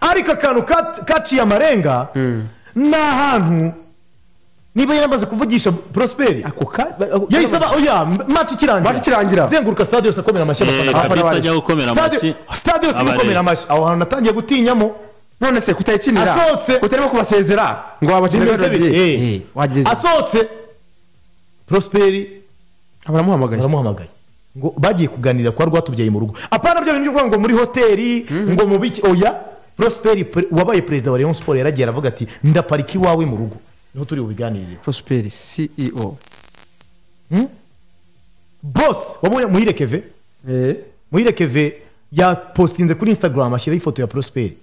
ariko akantu ka- kaciye amarenga ni ahantu niba yaramaze kuvugisha prosperi ako ka yahise aba oya mati ikirangira Match ikirangira. zenguruka stade yose akomera amashyi Eh, abafana kabisa baje. ajya gukomera Stade- amashyi stade yose abareba. ikomera amashyi aho hantu natangiye gutinyamo none se kutayikinira Asohotse. utarimo kubasezera ngo wabakinira bimeze melodie bite? Eh. wageze asohotse prosperi baramuhamagaye baramuhamagaye ngo bagiye kuganira kwa rwatubyaye mu rugo apana byo bintu byo kuvuga ngo muri hoteli ngo mu biki oya prosperi pre- wabaye perezida wa leon sport yaragiye aravuga ati ndaparika iwawe mu rugo niho turi bubiganirire prosperi ceo bose wabonye muhire keve eh muhire keve yapositinze kuri instagram ashyiraho ifoto ya prosperi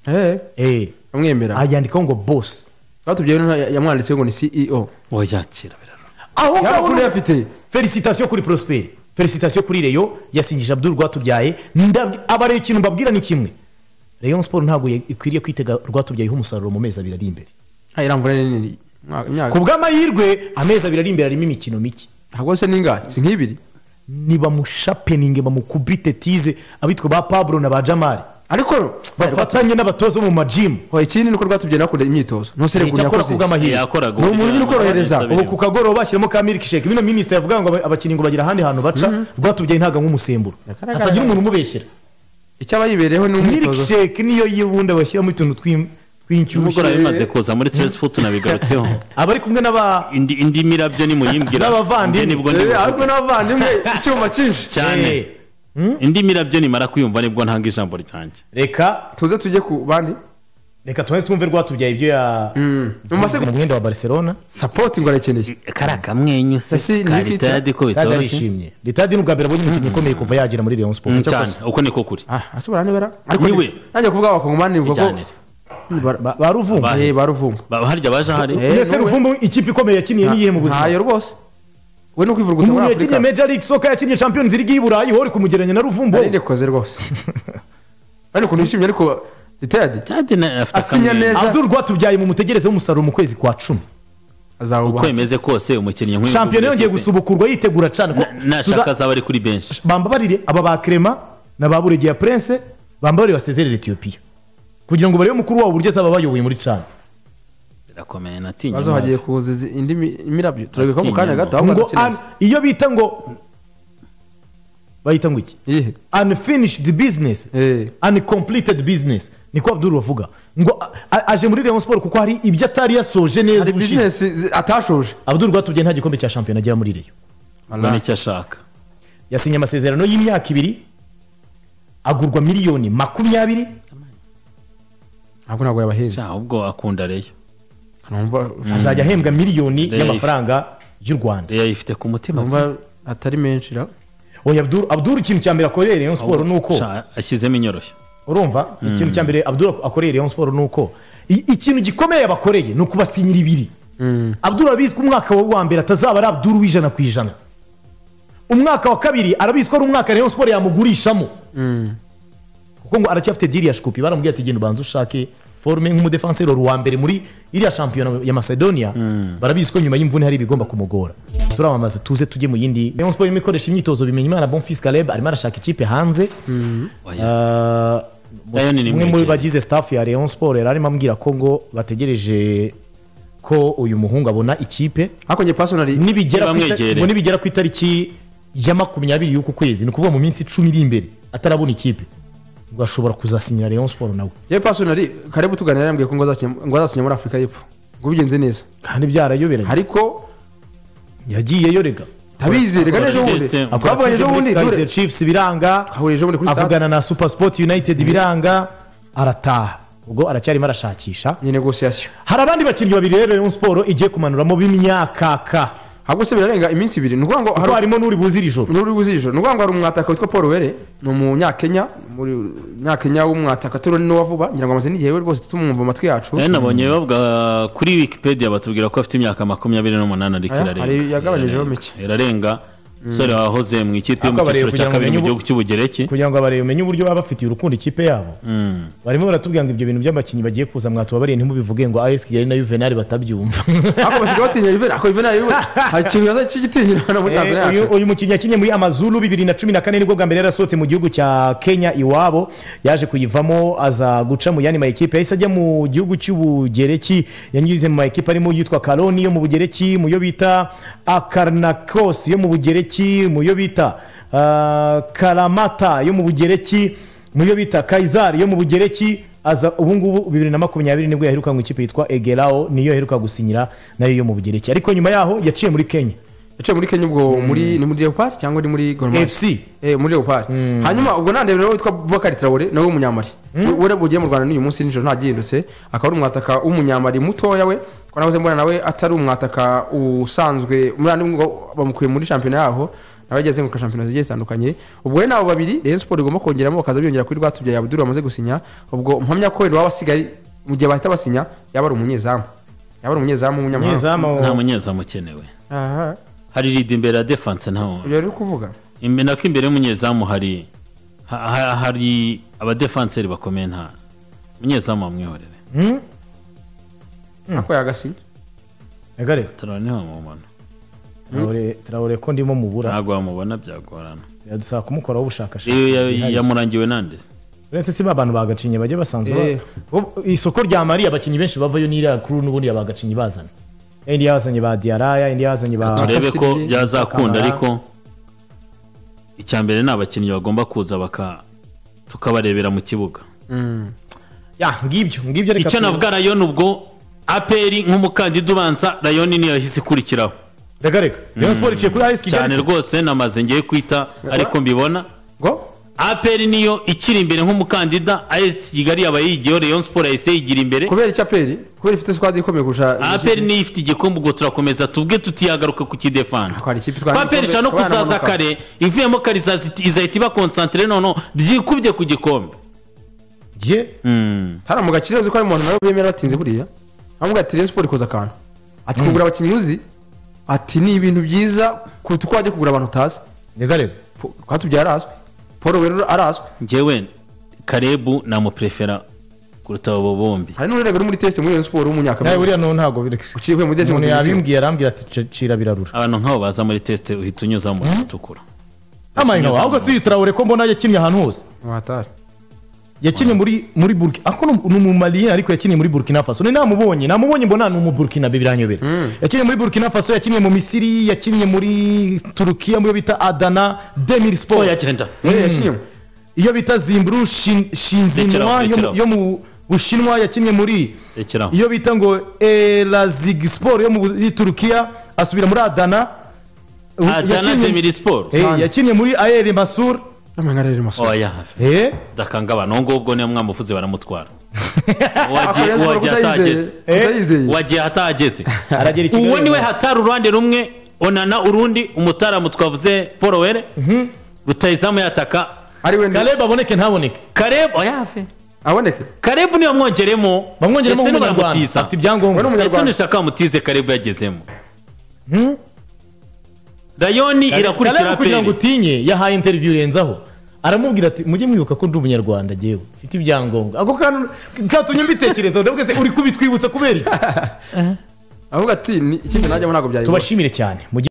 eh eh amwemera ayandikaho ngo bose batubyaye yamwanditseho ngo ni ceo wayakira birarura aho ngaho yamakuru ni- yafite felicitasiyo kuri prosperi felicitasiyo kuri reyo yasingije abdul rwatubyaye ndabwi- abareba ikintu mbabwira ni kimwe reyo siporo ntabwo ye- ikwiriye kwitega rwatubyayeho umusaruro mu mezi abiri ari imbere ha iramvura ni nini Umwaka- ku imyaka bw'amahirwe amezi abiri ari imbere harimo imikino mike ntabwo se ninga si nk'ibiri nibamushapeninge bamukubite tize abitwa ba pablo na ba jamari ariko bafatanye n'abatoza bo mu majimu Oya, ikindi ni uko rwatubyaye nakunda imyitozo ntusere icyo akora ku bw'amahirwe yakoraga Ni umuntu ugira ukorohereza, ubu ku kagoroba bashyiramo ka miliki sheke bino minisita yavuga ngo abakinnyi ngo bagira ahandi hantu baca rwatubyaye ntabwo anywa umusemburo Yagaragara. hatagira umuntu umubeshyera icyo aba yibereyeho ni umwitozo milkshake niyo yibundi bashyiramo utuntu tw'im- mugora tw'inshyushyu bimaze kuza muri trace foot nabigarutseho abari kumwe n'aba indi indi mirabyo nimuyimbwira N'abavandimwe. njye nibwo Eh, ndibuvuge. ariko n'abavandimwe icyuma cyinshi cyane Eh, indi mirabyo nimara kuyumva nibwo ntanga ijambo ryanjye reka tuze tujye ku bandi reka tumaze twumve rwatubyaye ibyo ya mu masego mu mwenda wa barcelona sapoti ngo arakeneye kari akamwenyu Ese ni iki cya- karitadi ko kandi bitoroshye arishimye leta ni ubwa mbere abonye umukinnyi ukomeye kuva yagera muri Rayon Mm, Sports cyane uko niko kuri ah asobora nibara ariko Niwe. ni- nanjye kuvuga abakongomani nivuga ko Bijyanire. Ba- ba- ba ruvumbu Ba- eh, ba ruvumbu Ba- harya baje ahari Eh, mbese n'uwe. ruvumbu ikipe ikomeye yakiniye niyihe mu buzima ntayo rwose we ni ukwivuguta muri umuntu yakiniye afurika major league soccer yakiniye champions league y'i burayi wowe uri kumugereranya na ruvumbu nari ndekoze rwose ariko ukuntu yishimye ariko itadi Tadi na- afite Asinya akamwenyu neza. abdul rwatubyaye mu mutegereze w'umusaruro mu kwezi kwa cumi azawubaha kwemeze kose umukinnyi nk'uyu shampiyona nguyu yongeye w'ikipe, gusubukurwa yitegura cyane ko nashaka azaba ari kuri benshi bambabarire aba ba Clement na ba burege ya prince bambabarire basezerere etiyopiya kugira ngo barebe mukuru wabo uburyo azaba bayoboye muri cana birakomeye natinye bazo hagiye kuza izi- indi mi- imirabyo turabikwa mu kanya Atinya gato ahubwo ngo dukeneye an- iyo bita ngo bayita ngo iki iyihe unfinished business Eh. uncompleted business niko abdul bavuga ngo a- a- aje muri Rayon Sport kuko hari ibyo atari yasoje neza hari ubushize bizinesi zi- atashoje abdul rwatubyaye nta gikombe cya shampiyona agera muri reyo mbona icyo ashaka yasinye amasezerano y'imyaka ibiri agurwa miliyoni makumyabiri ntabwo ntabwo yabaheza ahubwo akunda reyo numva azajya ahembwa miliyoni Reyo. y'amafaranga y'u rwanda reyo ayifite ku mutima numva atari menshi ra oya abdul abdul ikintu cya mbere akorera rayon siporo ni uko Sha- ashyizemo inyoroshyo urumva ikintu cya mbere abdul akorera rayon siporo ni uko i- ikintu gikomeye yabakoreye ni ukubasinyira ibiri abdul arabizi ko umwaka we wa mbere atazaba ari abdul w'ijana ku ijana umwaka wa kabiri arabizi ko ari umwaka rayon siporo yamugurishamo kuko ngo aracyafite diri ya shikupi baramubwiye ati genda ubanze ushake forume nk'umudefansero wa mbere muri iriya shampiyona ya macedonia barabizi ko nyuma y'imvune hari ibigomba kumugora turamamaza tuze tujye mu yindi rayon siporo irimo ikoresha imyitozo bimenya imana bonfils caleb arimo arashaka ikipe hanze Oya. Ah, Lion umwe ni muri mwegereye. bagize staff ya Rayon Sport yari arimo ambwira ko ngo bategereje ko uyu muhungu abona ikipe ariko njye pasonari nibigera ku ita- Ntibamwegereye. ngo nibigera ku itariki ya makumyabiri y'uku kwezi ni ukuvuga mu minsi icumi iri imbere atarabona ikipe ngo ashobora kuzasinyira Rayon Sport nawe njye pasonari karebu tuganira yambwiye ko ngo azakina- ngo azasinya muri afurika y'epfo ngo bigenze neza kandi byarayoberanye ariko yagiyeyo rega tabizerega neza ubundi Akora test. twavuganye ejo bundi Kaizer dore Chiefs biranga twahurije ejo bundi kuri stade avugana na Super Sport United biranga arataha ubwo aracyarimo arashakisha ni negosiyasiyo hari abandi bakinnyi babiri rero Rayon Sport igiye kumanuramo b'imyakaka ahubwo se birarenga iminsi ibiri ni ukuvuga ngo kuko hari harimo n'uri buze iri joro n'uri buzijoro ni ukuvuga ngo hari umwataka witwa paul were ni umunyakenya muri umunyakenya w'umwataka turi n'uwa vuba ngira ngo amaze n'igihe we rwose tumwumva amatwi yacu Eh, nabonye bavuga kuri wikipedia batubwira ko afite imyaka makumyabiri n'umunani ariko Aya, irarenga hari- yagabanyijeho Irarenga. mike. irarenga umusore wahoze mu ikipe yo mu Ahubwo abareba cyiciro cya kugira ngo kabiri mu umenye gihugu cy'ubugereki kugira ngo abareba umenye uburyo baba bafitiye urukundo ikipe yabo Mm. barimo baratubwira ngo ibyo bintu by'abakinnyi bagiye kuza mwatubabariye ntimubivuge ngo as kigali na yuvenali batabyumva ariko basigaye batinya Juvenal ako Juvenal we hari ikintu yaza cy'igitinyiro muri Eh, Champions uyu yacu uyu mukinnyi yakinnye muri amazuru bibiri na cumi na kane nibwo bwa mbere yarasohotse mu gihugu cya kenya iwabo yaje kuyivamo aza guca mu yandi mayikipe yahise ajya mu gihugu cy'ubugereki yanyuze mu mayikipe arimo yitwa karoni yo mu bugereki mu yo bita akarnakos yo mu bugereki mu yo bita ah, karamata yo mu bugereki mu yo bita kayizari yo mu bugereki aza ubungubu bibiri na makumyabiri nibwo yaheruka mu ikipe yitwa egerao niyo yaheruka gusinyira nayo yo mu bugereki ariko nyuma yaho yaciye muri kenya yaciye muri Kenya ubwo muri ni muri Leopard cyangwa ni muri Gor Mahia FC. eh muri Leopard hanyuma ubwo nande rero witwa Bubakari Traore nawe w'umunyamari we rero ugiye mu Rwanda n'uyu munsi nijoro ntagihindutse akaba ari umwataka w'umunyamari mutoya we ko nahoze mbona nawe atari umwataka usanzwe umwana ngo bamukuye muri shampiyona yaho nawe ageze ku shampiyona zigiye zitandukanye ubwo we nabo babiri Rayon Sport igomba kongeramo bakaza biyongera kuri Rwatubyaye Abdul bamaze gusinya ubwo mpamya ko wenda waba asigaye mu gihe bahita basinya yaba ari umunyezamu yaba ari umunyezamu w'umunyamahanga umunyezamu nta munyezamu ukenewe aha hari ridi imbere ya defense ntawe ibyo rero uri kuvuga Imbe- nako imbere y'umunyezamu hari ha- ha- hari abadefanseri bakomeye nta umunyezamu wamwihorere Hmm? ako yagasinya Egare, turabona niho wamubona Traore- Traore ko ndimo mubura ntabwo wamubona byagorana biradusaba kumukoraho ubushakashatsi iyo ya- bwihariye. yamurangiwe nande uretse si ba bantu bagacinye bajya basanzwe Eh. ba- Ubu- isoko rya mari abakinnyi benshi bavayo n'iriya kuru n'ubundi abagacinyi bazana indi yazanye ba diaraya indi yazanye ba turebe ko Kasirye, byazakunda Kamara. ariko icya mbere ni abakinnyi bagomba kuza baka tukabarebera mu kibuga ya ngibyo ngibyo reka tu- icyo navuga rayoni ubwo aperi nk'umukandida ubanza rayoni niyo yahise ikurikiraho reka reka rayon sport iciye kuri as cyane kigali rwose namaze ngiye kwita ariko mbibona ngo aperi niyo ikiri imbere nk'umukandida as kigali yaba yigiyeho rayon sport yahise yigira imbere kubera icyo aperi kubera ifite squad ikomeye kurusha aperi niyo ifite igikombe ubwo turakomeza tubwe tutiyagaruka ku kidefana Ako hari ikipe itwara aperi igikombe, ishobora no abana kuzaza bamanuka. kare ivuyemo kare izaza- izahita iba konsantere noneho byikubye ku gikombe Jye, Mm. hano mu gakire uzi ko hari umuntu nawe bemera batinze buriya aramubwira ati Rayon Sport ikoze akantu ati kugura abakinnyi uzi ati ni ibintu byiza kuruta uko wajya kugura abantu utazi reka reka Po- Rwatubyaye arazwi paul werurwe arazwi njyewe karebu namuprefera kuruta abo bombi hari n'ururego uri muri test muri Rayon Sport nawe w'umunyakamere buriya no ntabwo bireke uciye uvuye muri decimo umuntu division yabimbwiye arambwira ati "Ce- cira birarura abantu nk'abo baza muri tesite uhita unyuzamo utukura amayinga ahubwo si traore ko mbona yakinnye ahantu hose watari yakinnye muri muri burkina ako ni- ni umumaliyeni ariko yakinnye muri burkina faso ni namubonye namubonye mbona ni umuburkina be biranyobera yakinnye muri burkina faso yakinnye mu misiri yakinnye muri turukiya mu yo bita adana demir oh sport yagenda yashinyemo iyo bita zimburu Shin- shinzinwa Rekeraho, yo mu- rekeraho. yo mu bushinwa yakinnye muri rekeraho iyo bita ngo erazig sport yo muri turukiya asubira muri adana Ubu- adana yakinnye- demiri siporo Eh, yakinnye muri aeri masur n'amangarere maso oya hafi Eh, ndakanga abantu uwo ngubwo niyo mwamuvuze baramutwara ako Uwagiye- Rayon Sport uwagiye utayizeye atageze Eh. utayizeye wagiye ahatageze aragera i Kigali uwo niwe rwose. hatari uruhande rumwe onana urundi umutaramu twavuze paul were rutayizamu yataka ari wenda kaleb aboneke ntaboneke karebu oya hafi aboneke karebu niyo mwongeremo bamwongeremo Ese nk'umunyarwanda ntibaramutiza? afite ibyangombwa We ni ese Umunyarwanda. ntushaka bamutize karebu yagezemo Hmm? rayoni Kale- irakurikira Kale kugira ngo aperi utinye yahaye interiviyu renzaho aramubwira ati mujye mwibuka ko ndi umunyarwanda ngewe mfite ibyangombwa ako kantu katumye mbitekereza ndavuga se uri kubitwibutsa kubera iki avuga ati ni ikipe najyamo ntabwo byayigura tubashimire cyane Mugire-